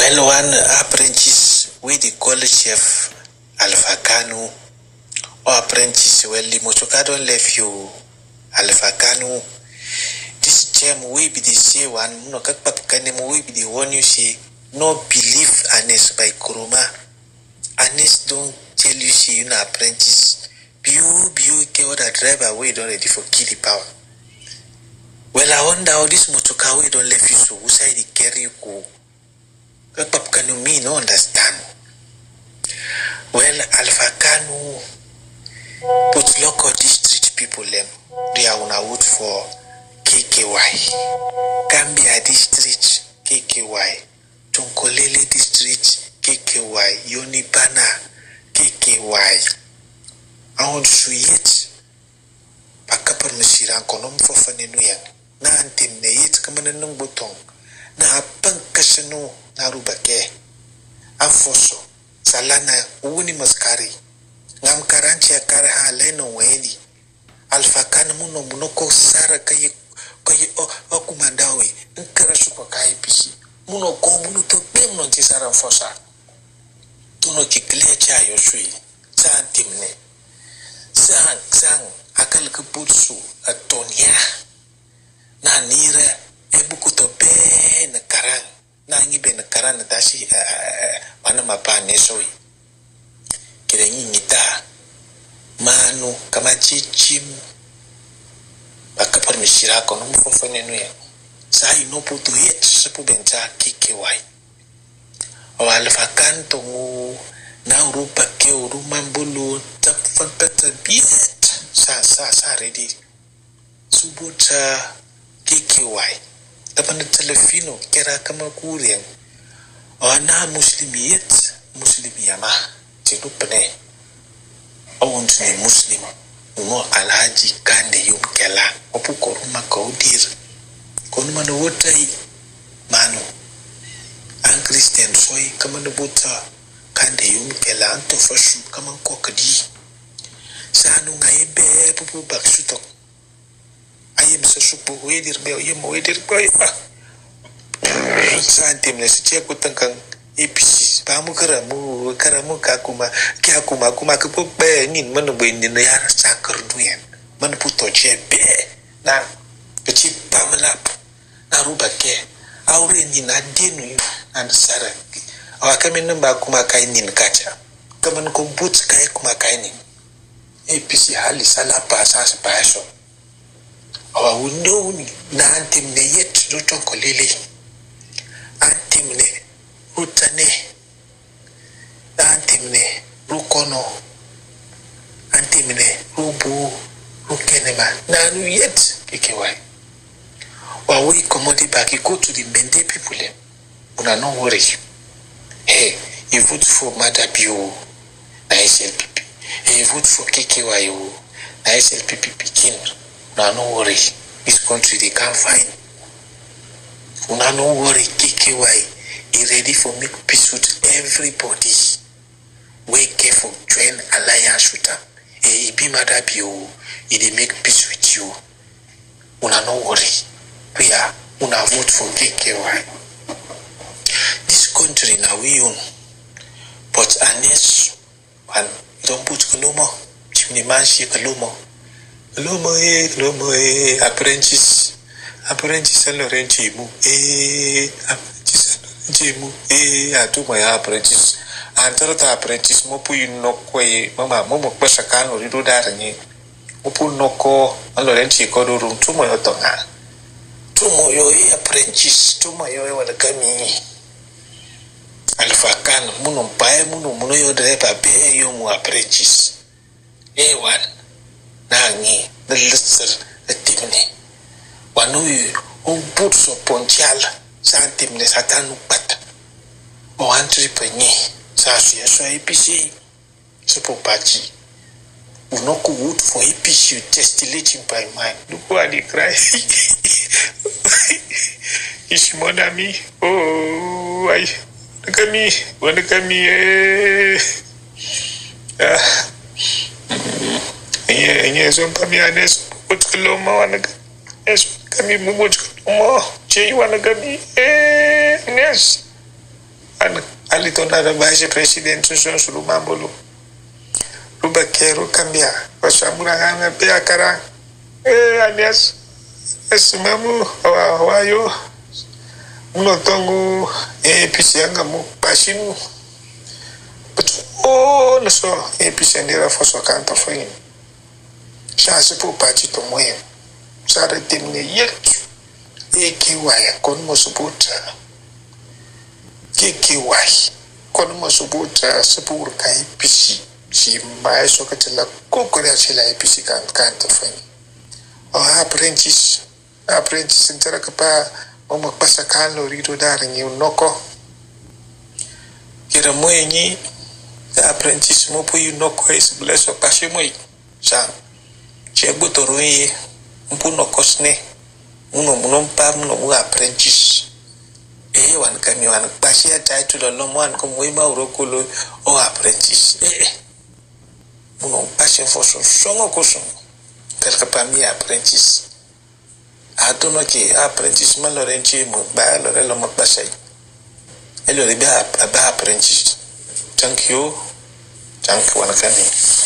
while one apprentice wey dey call chef alpha kanu or apprentice well motoka don left you alpha kanu this gem wey be dey say one no kakpa kanem wey be dey warn you say no believe anes by kuruma anes don tell you say you na apprentice biu biu get other driver wey don ready for kill the power well i wonder how this motoka wey don left you so who side dey carry you go kakpa kanu me no understand well alpha kanu put lock of district people dem they are una vote for kky gambia district kky tunkolele district kky yonibana kky awon su yet pakapar masiran konom fofane nu yan na antim ne yet kamana nung butong na apan kasano na rubake afoso salana wuni maskari ngam karanci akar ha leno weni alfa kan muno muno ko sara kai kai o o kumandawe nkara su ko kai pisi muno ko muno to be muno ti sara fosa tuno ki kle cha yo sui san timne san san akal ka putsu atonia na nira ebuku to be na karang na ngibe na karang na tashi mana mapa ne soi kira nyita manu kama chichim bakapar mishira kono mfofone nuya sai no puto yet sepu benca kike wai o alfa kanto ngu na urupa ke uruma mbulu tapfan peta biet sa sa sa ready subuta kike wai tapan telefino kera kama kurien o na muslimi yet muslimi yama tilu pene awon ne muslim no alhaji kande yum kela opu koruma kaudir konuma no wotai manu an christian soy kama da bota kande yum kela an to fashu kama kokadi sanu ngai be pupu baksu to ayem sa supu wedir be ayem wedir boy sa timne su ce kutankan APC ba mu kara mu kara mu ka kuma kya kuma kuma ka po be nin man bo ni na yar sakar duyan man puto che be na ka ci pamla na ruba ke aure ni na denu yu an sara awa kamin nan ba kuma kai nin kacha kaman ko but kai kuma kai nin APC hali sala pa sa sa pa so awa wundo ni na antim ne yet do ton ko lele antim ne rutane antimne rukono antimne rubu rukenema nanu yet kekewai wawe commode back you go to the mende people dem una no worry hey you vote for madabio na slpp hey, you vote for kky o na slpp pikin una no worry this country dey can fine una no worry kky e ready for make peace with everybody wey care for join alliance with am e e be mother be o e dey make peace with you una no worry prayer una vote for kky this country na we own but unless one don put kolomo chimney man ṣe kolomo kolomo eh kolomo eh apprentice apprentice ẹlọrẹ ń mu eh apprentice jemu eh atuma ya apprentice antara ta apprentice mo pu noko e mama mo mo pesa kan ori do dar ni mo pu noko alo ren chi ko do rum tumo yo to nga tumo yo e apprentice tumo yo e wala kami alfa kan muno pae muno muno yo driver be yo mu apprentice e wan na ngi na lisser timne wanu o but so pontiala san timne satan nu pat o antri penye sa su so APC so po party we no go vote for APC you testillating by mind look why they cry is mother me oh I look at me look at me eh ah enye enye so pa mi anes otkulo ma wanaga es kami mu motkulo mo che wanaga mi eh nes ali to na da vice president son su lu mambolo ruba kero kambia kwa shamura ngana pe akara eh alias esimamu awayo muno tongu APC yanga mu pashimu but oh no so APC ndira foso kanta foi chance pour parti to moyen sara temne yetu eki waya kon mo subuta kiki wai kon mo subuta sepur kai APC si mai so ka tela kokore chela APC kan kanta foi oh apprentice apprentice ntara ka pa o magpasa kan lo rito daring yung noko kira mo yenyi ka apprentice mo po yung noko is bless o pasyo mo sa siya butoro yi mpu nokos ne muno muno mpa muno mu apprentice eh wan kami wan pasya title lo mo wan ko mo ima urokolo o apprentice eh muno pasya fo so songo ko songo kalka pa mi apprentice atono ke apprentice ma lore nchi mu ba lore lo mak basai e lore ba ba apprentice thank you thank you wana kani